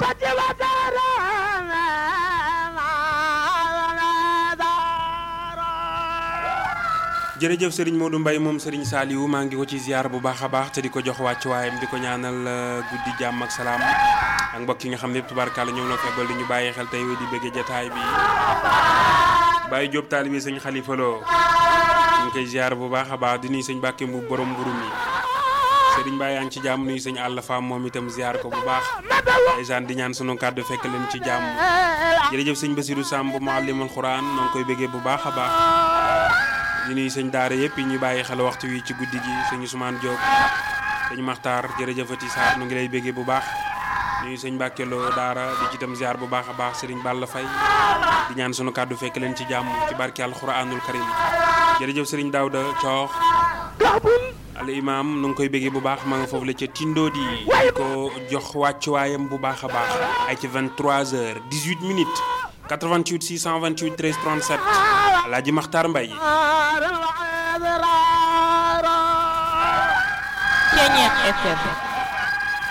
jërëjëf Serigne Modou Mbaye moom Serigne Saliou maa ngi ko ci ziar bu baax a baax te di ko jox wàccuwaayam di ko ñaanal guddi jàmm ak salaam ak mbokk yi nga xam ne yëpp tubaarkàlla ñoom la febbal di ñu bàyyi xel tey di bëgg jataay bi Baye Diop taalibe sëñ Khalifa Lo ñu ngi koy ziar bu baax a baax di nuyu sëñ Bàkke mu borom mburu mi Serigne Baye yaa ngi ci jàmm nuyu sëñ Alla Fam moom itam ziar ko bu baax ndeysaan di ñaan sunu kàddu fekk leen ci jàmm jërëjëf sëñ Basirou Samb muallimul Quran noo ngi koy bëggee bu baax a baax di nuyu sëñ daara yëpp yi ñu bàyyi xel waxtu wi ci guddi gi sëñ Ousmane Diop sëñ Makhtar jërëjëfati Sarr nu ngi lay béggee bu baax nuyu sëñ Mbàkke Lo daara di ci itam ziar bu baax a baax sëriñ Balla Fay di ñaan sunu kàddu fekk leen ci jàmm ci barke alxuraanul karim jërëjëf sëriñ Daouda Coox al imam nu ngi koy béggee bu baax ma nga foofu la ca Tindo di di ko jox wàccuwaayam bu baax a baax ay ci 23 heures 18 minutes 88 628 13 37 Alaaji Maxtaar Mbay Ceñeex FM